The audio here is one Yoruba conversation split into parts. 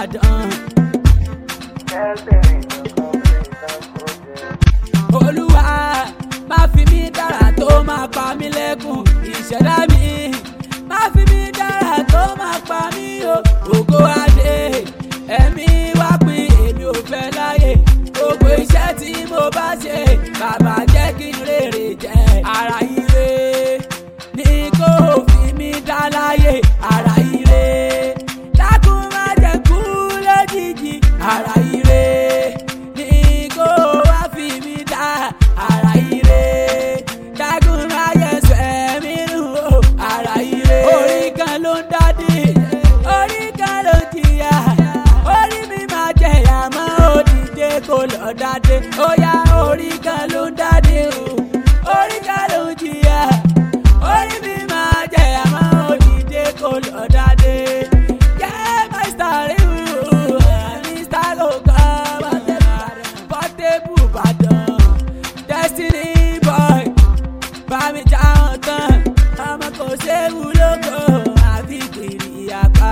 ìbàdàn. olúwa má fi mí dára tó máa pa mí lẹ́kùn ìṣẹ̀dá mi má fi mí dára tó máa pa mí o ògo adé ẹ̀mí wá pín èmi ò fẹ́ láyè gbogbo iṣẹ́ tí mo bá ṣe bàbá jẹ́ kí n rèrè jẹ́ ara ire ní kò fi mí dá láyè ara ire dákun má jẹ́ kú lójijì ara ire ní kò wá fi mí dá ara ire dákun má jẹ́ sẹ́mi nù o ara ire orí kan ló ń dádì orí kan ló ń jìyà orí mi máa jẹ̀yà mọ́ òdìdé kò lọ dádé ó yá orí kan ló ń dádì o orí kan ló ń jìyà orí mi máa jẹ̀yà mọ́ òdìdé kò lọ dádé. Yeah, my star, you, Mr. Loka, Portable Ìbàdàn, Destiny boy, bámi jáwọn tán, ọmọ kò séwu lóko, àfi kiri apá.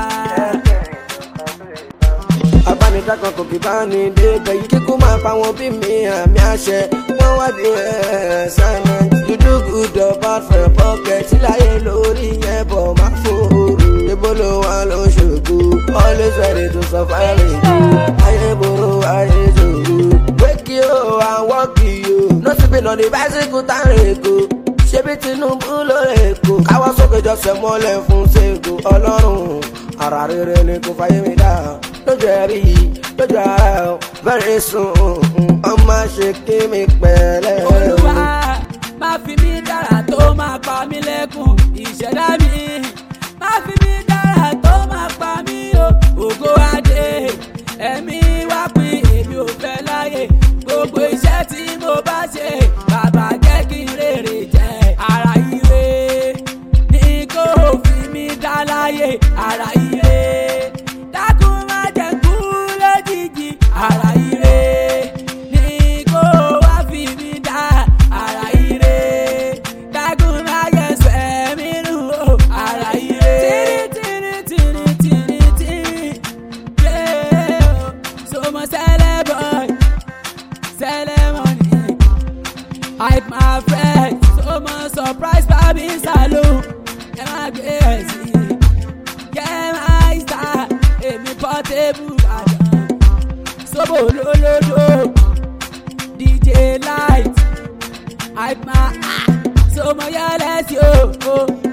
abánidákan kò kí bá ní débẹ̀ yìí kíkú máa pa wọn bí mi àmì àṣẹ wọ́n wá di assignment you do good or bad for your pocket síláyé lórí yẹn bọ̀ má fòrò débò ló wà lóṣogbo always ready to survive it ayé burú ayé ṣòro wake you and work you no sleeping on the bicycle tá a rìn kó ṣebí tinubu ló lè kó káwọ́ sókè jọ́sẹ̀ mọ́lẹ̀ fún ṣègùn ọlọ́run ara rere ni kò fàyè mi dá lójú ẹ̀rí lójú ara ẹ̀ very soon ọmọ ṣe kí mi pẹ̀lẹ́. olúwa má fi mí dára tó máa pa mí lẹ́kùn ìṣẹ̀dá mi má fi mí dára tó máa pa mí o ògo adé ẹ̀mí wá pín èmi ò fẹ́ láyè gbogbo iṣẹ́ tí mo bá ṣe bàbá jẹ́ kí n rèrè jẹ́ ara ire ní kò fi mí dá láyè ara ire dákun má jẹ́ kú lójijì ara ire ní kò wá fi mí dá ara ire dákun má jẹ́ sẹ́mi nù o ara ire. tìrì tìrì tìrì tìrì tìrì yeah, so mo sẹ́lẹ̀ boy sẹ́lẹ̀ money. hype my friend so mo surprise babi salon ẹ má gbé ẹ sí kẹ́ máa star èmi Portable Ìbàdàn sóbò lólódò dj light hype my so mo yẹ lẹ́sí o.